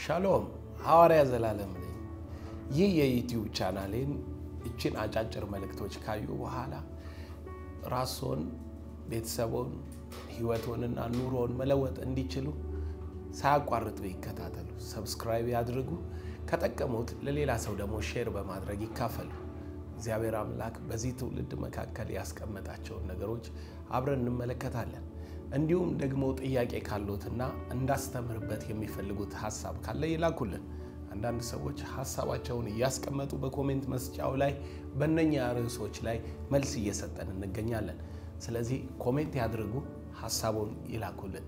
ሻሎም ሐዋርያ ዘላለም ነኝ። ይህ የዩቲዩብ ቻናሌን እችን አጫጭር መልእክቶች ካዩ በኋላ ራስዎን፣ ቤተሰቦን፣ ህይወቶንና ኑሮን መለወጥ እንዲችሉ ሳያቋርጡ ይከታተሉ፣ ሰብስክራይብ ያድርጉ። ከጠቀሙት ለሌላ ሰው ደግሞ ሼር በማድረግ ይካፈሉ። እግዚአብሔር አምላክ በዚህ ትውልድ መካከል ያስቀመጣቸውን ነገሮች አብረን እንመለከታለን። እንዲሁም ደግሞ ጥያቄ ካሉትና እንዳስተምርበት የሚፈልጉት ሀሳብ ካለ ይላኩልን። አንዳንድ ሰዎች ሀሳባቸውን እያስቀመጡ በኮሜንት መስጫው ላይ በእነኛ ርዕሶች ላይ መልስ እየሰጠን እንገኛለን። ስለዚህ ኮሜንት ያድርጉ፣ ሀሳቡን ይላኩልን።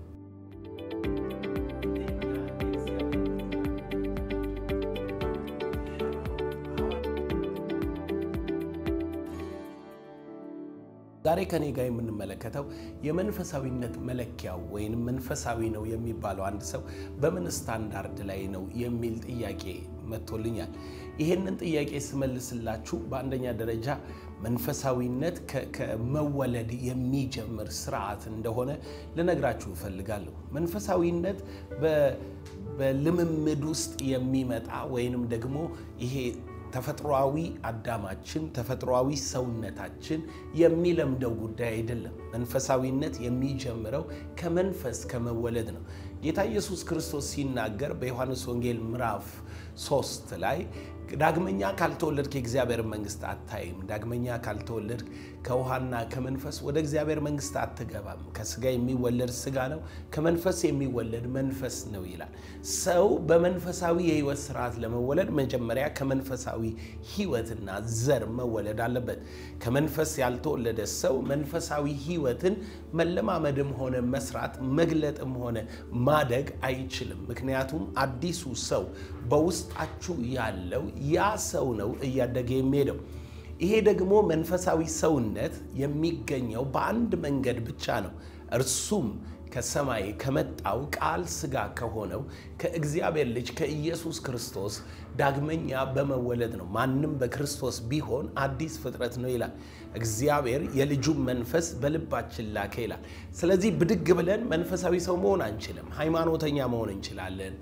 ዛሬ ከኔ ጋር የምንመለከተው የመንፈሳዊነት መለኪያው ወይም መንፈሳዊ ነው የሚባለው አንድ ሰው በምን ስታንዳርድ ላይ ነው የሚል ጥያቄ መጥቶልኛል። ይሄንን ጥያቄ ስመልስላችሁ በአንደኛ ደረጃ መንፈሳዊነት ከመወለድ የሚጀምር ስርዓት እንደሆነ ልነግራችሁ እፈልጋለሁ። መንፈሳዊነት በልምምድ ውስጥ የሚመጣ ወይንም ደግሞ ይሄ ተፈጥሯዊ አዳማችን ተፈጥሯዊ ሰውነታችን የሚለምደው ጉዳይ አይደለም። መንፈሳዊነት የሚጀምረው ከመንፈስ ከመወለድ ነው። ጌታ ኢየሱስ ክርስቶስ ሲናገር በዮሐንስ ወንጌል ምዕራፍ ሶስት ላይ ዳግመኛ ካልተወለድክ የእግዚአብሔር መንግስት አታይም፣ ዳግመኛ ካልተወለድክ ከውሃና ከመንፈስ ወደ እግዚአብሔር መንግስት አትገባም። ከስጋ የሚወለድ ስጋ ነው፣ ከመንፈስ የሚወለድ መንፈስ ነው ይላል። ሰው በመንፈሳዊ የህይወት ስርዓት ለመወለድ መጀመሪያ ከመንፈሳዊ ህይወትና ዘር መወለድ አለበት። ከመንፈስ ያልተወለደ ሰው መንፈሳዊ ህይወትን መለማመድም ሆነ መስራት መግለጥም ሆነ ማደግ አይችልም። ምክንያቱም አዲሱ ሰው በውስጣችሁ ያለው ያ ሰው ነው እያደገ የሚሄደው። ይሄ ደግሞ መንፈሳዊ ሰውነት የሚገኘው በአንድ መንገድ ብቻ ነው። እርሱም ከሰማይ ከመጣው ቃል ስጋ ከሆነው ከእግዚአብሔር ልጅ ከኢየሱስ ክርስቶስ ዳግመኛ በመወለድ ነው። ማንም በክርስቶስ ቢሆን አዲስ ፍጥረት ነው ይላል። እግዚአብሔር የልጁን መንፈስ በልባችን ላከ ይላል። ስለዚህ ብድግ ብለን መንፈሳዊ ሰው መሆን አንችልም። ሃይማኖተኛ መሆን እንችላለን።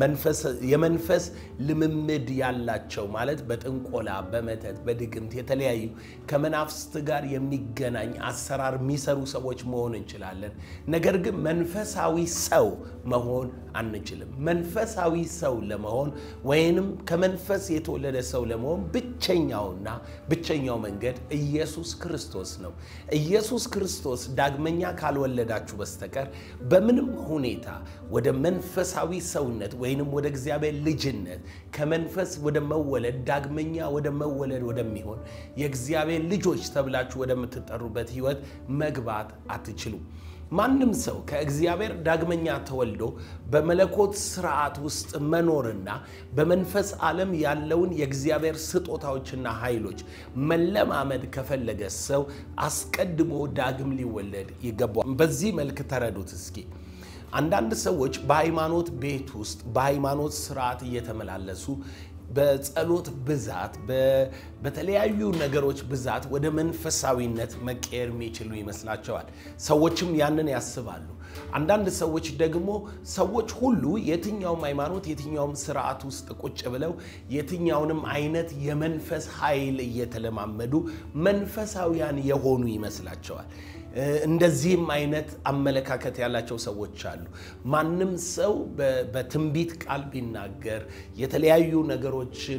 የመንፈስ ልምምድ ያላቸው ማለት በጥንቆላ፣ በመተት፣ በድግምት የተለያዩ ከመናፍስት ጋር የሚገናኝ አሰራር የሚሰሩ ሰዎች መሆን እንችላለን። ነገር ግን መንፈሳዊ ሰው መሆን አንችልም። መንፈሳዊ ሰው ለመሆን ወይንም ከመንፈስ የተወለደ ሰው ለመሆን ብቸኛውና ብቸኛው መንገድ ኢየሱስ ክርስቶስ ነው። ኢየሱስ ክርስቶስ ዳግመኛ ካልወለዳችሁ በስተቀር በምንም ሁኔታ ወደ መንፈሳዊ ሰውነት ወይንም ወደ እግዚአብሔር ልጅነት ከመንፈስ ወደ መወለድ ዳግመኛ ወደ መወለድ ወደሚሆን የእግዚአብሔር ልጆች ተብላችሁ ወደምትጠሩበት ሕይወት መግባት አትችሉም። ማንም ሰው ከእግዚአብሔር ዳግመኛ ተወልዶ በመለኮት ስርዓት ውስጥ መኖርና በመንፈስ ዓለም ያለውን የእግዚአብሔር ስጦታዎችና ኃይሎች መለማመድ ከፈለገ ሰው አስቀድሞ ዳግም ሊወለድ ይገባዋል። በዚህ መልክ ተረዱት እስኪ። አንዳንድ ሰዎች በሃይማኖት ቤት ውስጥ በሃይማኖት ስርዓት እየተመላለሱ በጸሎት ብዛት በተለያዩ ነገሮች ብዛት ወደ መንፈሳዊነት መቀየር የሚችሉ ይመስላቸዋል። ሰዎችም ያንን ያስባሉ። አንዳንድ ሰዎች ደግሞ ሰዎች ሁሉ የትኛውም ሃይማኖት የትኛውም ስርዓት ውስጥ ቁጭ ብለው የትኛውንም አይነት የመንፈስ ኃይል እየተለማመዱ መንፈሳዊያን የሆኑ ይመስላቸዋል። እንደዚህም አይነት አመለካከት ያላቸው ሰዎች አሉ። ማንም ሰው በትንቢት ቃል ቢናገር የተለያዩ ነገሮችን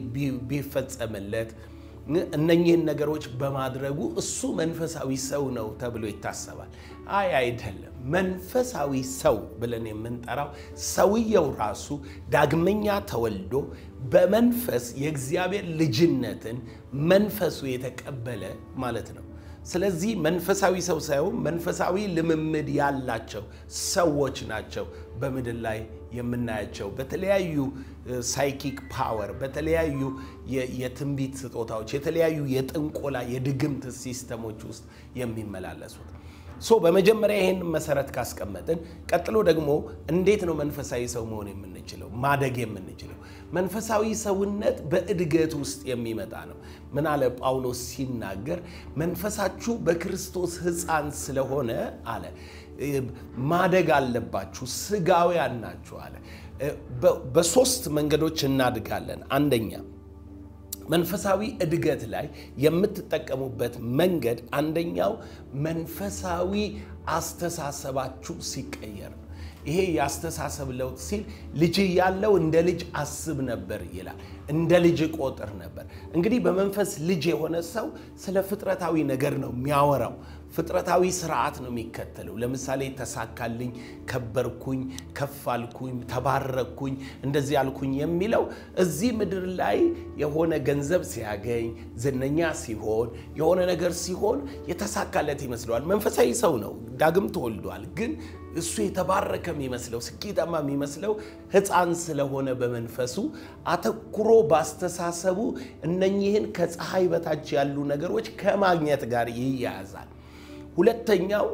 ቢፈጸምለት እነኚህን ነገሮች በማድረጉ እሱ መንፈሳዊ ሰው ነው ተብሎ ይታሰባል። አይ አይደለም። መንፈሳዊ ሰው ብለን የምንጠራው ሰውየው ራሱ ዳግመኛ ተወልዶ በመንፈስ የእግዚአብሔር ልጅነትን መንፈሱ የተቀበለ ማለት ነው። ስለዚህ መንፈሳዊ ሰው ሳይሆን መንፈሳዊ ልምምድ ያላቸው ሰዎች ናቸው በምድር ላይ የምናያቸው በተለያዩ ሳይኪክ ፓወር፣ በተለያዩ የትንቢት ስጦታዎች፣ የተለያዩ የጥንቆላ የድግምት ሲስተሞች ውስጥ የሚመላለሱት። ሶ በመጀመሪያ ይህን መሰረት ካስቀመጥን ቀጥሎ ደግሞ እንዴት ነው መንፈሳዊ ሰው መሆን የምንችለው ማደግ የምንችለው? መንፈሳዊ ሰውነት በእድገት ውስጥ የሚመጣ ነው። ምን አለ ጳውሎስ ሲናገር መንፈሳችሁ በክርስቶስ ሕፃን ስለሆነ አለ ማደግ አለባችሁ፣ ስጋውያን ናችሁ አለ። በሶስት መንገዶች እናድጋለን። አንደኛ መንፈሳዊ እድገት ላይ የምትጠቀሙበት መንገድ አንደኛው መንፈሳዊ አስተሳሰባችሁ ሲቀየር ነው። ይሄ የአስተሳሰብ ለውጥ ሲል ልጅ ያለው እንደ ልጅ አስብ ነበር ይላል። እንደ ልጅ ቆጥር ነበር። እንግዲህ በመንፈስ ልጅ የሆነ ሰው ስለ ፍጥረታዊ ነገር ነው የሚያወራው። ፍጥረታዊ ስርዓት ነው የሚከተለው። ለምሳሌ ተሳካልኝ፣ ከበርኩኝ፣ ከፍ አልኩኝ፣ ተባረኩኝ፣ እንደዚህ አልኩኝ የሚለው እዚህ ምድር ላይ የሆነ ገንዘብ ሲያገኝ፣ ዝነኛ ሲሆን፣ የሆነ ነገር ሲሆን የተሳካለት ይመስለዋል። መንፈሳዊ ሰው ነው፣ ዳግም ተወልዷል። ግን እሱ የተባረከ የሚመስለው ስኬታማ የሚመስለው ሕፃን ስለሆነ በመንፈሱ አተኩሮ ባስተሳሰቡ እነኚህን ከፀሐይ በታች ያሉ ነገሮች ከማግኘት ጋር ይያያዛል። ሁለተኛው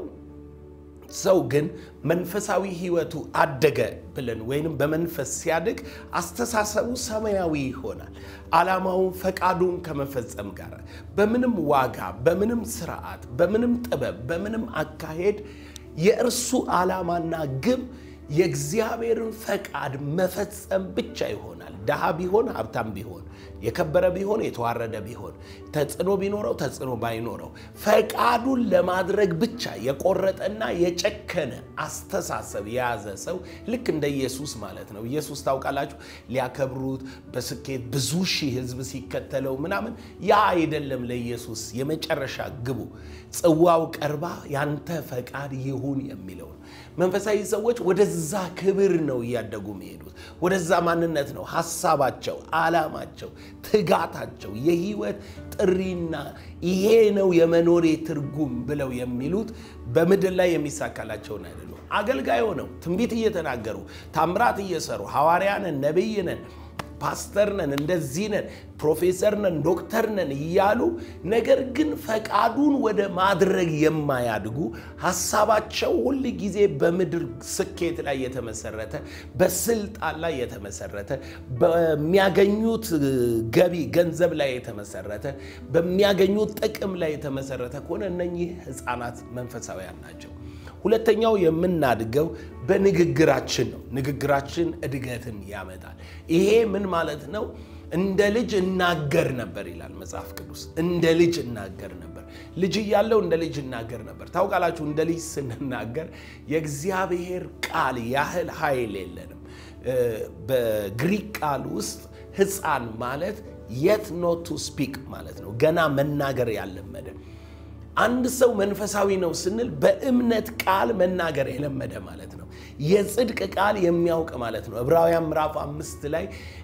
ሰው ግን መንፈሳዊ ሕይወቱ አደገ ብለን ወይንም በመንፈስ ሲያድግ አስተሳሰቡ ሰማያዊ ይሆናል። ዓላማውን ፈቃዱን ከመፈጸም ጋር በምንም ዋጋ፣ በምንም ስርዓት፣ በምንም ጥበብ፣ በምንም አካሄድ የእርሱ ዓላማና ግብ የእግዚአብሔርን ፈቃድ መፈጸም ብቻ ይሆናል። ድሃ ቢሆን ሀብታም ቢሆን የከበረ ቢሆን የተዋረደ ቢሆን ተጽዕኖ ቢኖረው ተጽዕኖ ባይኖረው ፈቃዱን ለማድረግ ብቻ የቆረጠና የጨከነ አስተሳሰብ የያዘ ሰው ልክ እንደ ኢየሱስ ማለት ነው። ኢየሱስ ታውቃላችሁ፣ ሊያከብሩት በስኬት ብዙ ሺህ ሕዝብ ሲከተለው ምናምን ያ አይደለም ለኢየሱስ የመጨረሻ ግቡ። ጽዋው ቀርባ ያንተ ፈቃድ ይሁን የሚለው ነው። መንፈሳዊ ሰዎች ወደዛ ክብር ነው እያደጉ የሚሄዱት። ወደዛ ማንነት ነው ሀሳባቸው፣ ዓላማቸው፣ ትጋታቸው የህይወት ጥሪና ይሄ ነው የመኖሬ ትርጉም ብለው የሚሉት በምድር ላይ የሚሳካላቸውን አይደሉም። አገልጋይ ሆነው ትንቢት እየተናገሩ ታምራት እየሰሩ ሐዋርያ ነን፣ ነቢይ ነን ፓስተር ነን፣ እንደዚህ ነን፣ ፕሮፌሰር ነን፣ ዶክተር ነን እያሉ ነገር ግን ፈቃዱን ወደ ማድረግ የማያድጉ ሀሳባቸው ሁል ጊዜ በምድር ስኬት ላይ የተመሰረተ በስልጣን ላይ የተመሰረተ በሚያገኙት ገቢ ገንዘብ ላይ የተመሰረተ በሚያገኙት ጥቅም ላይ የተመሰረተ ከሆነ እነኚህ ሕፃናት መንፈሳውያን ናቸው። ሁለተኛው የምናድገው በንግግራችን ነው። ንግግራችን እድገትን ያመጣል። ይሄ ምን ማለት ነው? እንደ ልጅ እናገር ነበር ይላል መጽሐፍ ቅዱስ። እንደ ልጅ እናገር ነበር። ልጅ እያለው እንደ ልጅ እናገር ነበር። ታውቃላችሁ፣ እንደ ልጅ ስንናገር የእግዚአብሔር ቃል ያህል ኃይል የለንም። በግሪክ ቃል ውስጥ ሕፃን ማለት የት ኖት ቱ ስፒክ ማለት ነው። ገና መናገር ያለመደ አንድ ሰው መንፈሳዊ ነው ስንል በእምነት ቃል መናገር የለመደ ማለት ነው። የጽድቅ ቃል የሚያውቅ ማለት ነው። ዕብራውያን ምዕራፍ አምስት ላይ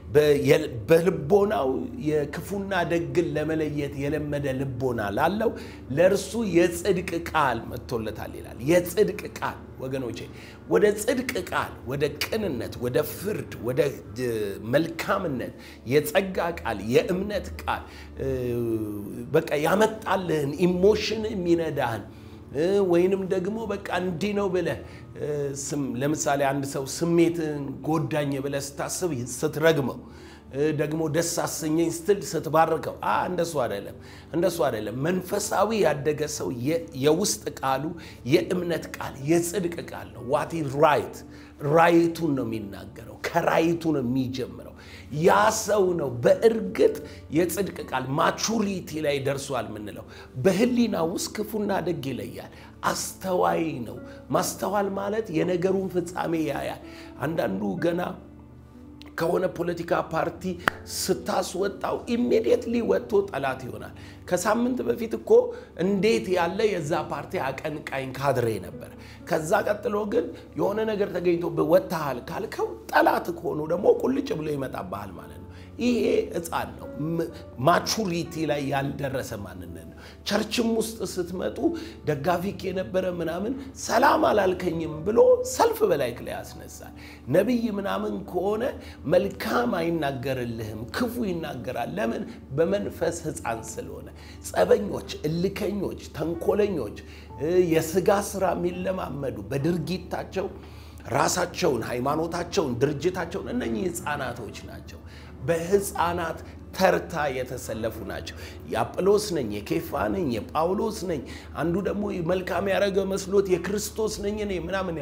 በልቦናው የክፉና ደግን ለመለየት የለመደ ልቦና ላለው ለእርሱ የጽድቅ ቃል መጥቶለታል ይላል። የጽድቅ ቃል ወገኖቼ፣ ወደ ጽድቅ ቃል፣ ወደ ቅንነት፣ ወደ ፍርድ፣ ወደ መልካምነት የጸጋ ቃል፣ የእምነት ቃል በቃ ያመጣልህን ኢሞሽን የሚነዳህን ወይንም ደግሞ በቃ እንዲህ ነው ብለህ ለምሳሌ አንድ ሰው ስሜትን ጎዳኝ ብለህ ስታስብ ስትረግመው ደግሞ ደስ አሰኘኝ ስትል ስትባርከው፣ እንደሱ አይደለም፣ እንደሱ አይደለም። መንፈሳዊ ያደገ ሰው የውስጥ ቃሉ የእምነት ቃል የጽድቅ ቃል ነው። ዋት ራይት ራይቱን ነው የሚናገረው፣ ከራይቱ ነው የሚጀምረው። ያ ሰው ነው በእርግጥ የጽድቅ ቃል ማቹሪቲ ላይ ደርሷል የምንለው። በህሊና ውስጥ ክፉና ደግ ይለያል። አስተዋይ ነው። ማስተዋል ማለት የነገሩን ፍጻሜ ያያል። አንዳንዱ ገና ከሆነ ፖለቲካ ፓርቲ ስታስወጣው ኢሚዲየትሊ ወጥቶ ጠላት ይሆናል። ከሳምንት በፊት እኮ እንዴት ያለ የዛ ፓርቲ አቀንቃኝ ካድሬ ነበር። ከዛ ቀጥሎ ግን የሆነ ነገር ተገኝቶ ወጥተሃል ካልከው ጠላት ከሆኑ ደግሞ ቁልጭ ብሎ ይመጣብሃል ማለት ነው። ይሄ ሕፃን ነው። ማቹሪቲ ላይ ያልደረሰ ማንነት ነው። ቸርችም ውስጥ ስትመጡ ደጋፊክ የነበረ ምናምን ሰላም አላልከኝም ብሎ ሰልፍ በላይክ ላይ ያስነሳል። ነቢይ ምናምን ከሆነ መልካም አይናገርልህም፣ ክፉ ይናገራል። ለምን? በመንፈስ ሕፃን ስለሆነ። ጸበኞች፣ እልከኞች፣ ተንኮለኞች፣ የስጋ ስራ የሚለማመዱ በድርጊታቸው ራሳቸውን፣ ሃይማኖታቸውን፣ ድርጅታቸውን እነኚህ ሕፃናቶች ናቸው። በሕፃናት ተርታ የተሰለፉ ናቸው። የአጵሎስ ነኝ፣ የኬፋ ነኝ፣ የጳውሎስ ነኝ፣ አንዱ ደግሞ መልካም ያደረገ መስሎት የክርስቶስ ነኝ እኔ ምናምን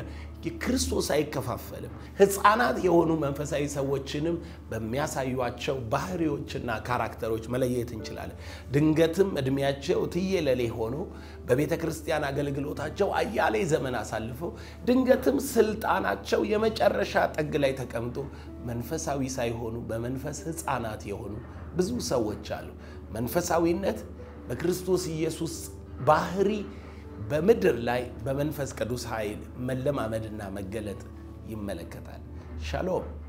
ክርስቶስ አይከፋፈልም። ሕፃናት የሆኑ መንፈሳዊ ሰዎችንም በሚያሳዩቸው ባህሪዎችና ካራክተሮች መለየት እንችላለን። ድንገትም እድሜያቸው ትየለሌ ሆኖ በቤተ ክርስቲያን አገልግሎታቸው አያሌ ዘመን አሳልፈው ድንገትም ስልጣናቸው የመጨረሻ ጥግ ላይ ተቀምጦ መንፈሳዊ ሳይሆኑ በመንፈስ ሕፃናት የሆኑ ብዙ ሰዎች አሉ። መንፈሳዊነት በክርስቶስ ኢየሱስ ባህሪ በምድር ላይ በመንፈስ ቅዱስ ኃይል መለማመድና መገለጥ ይመለከታል። ሻሎም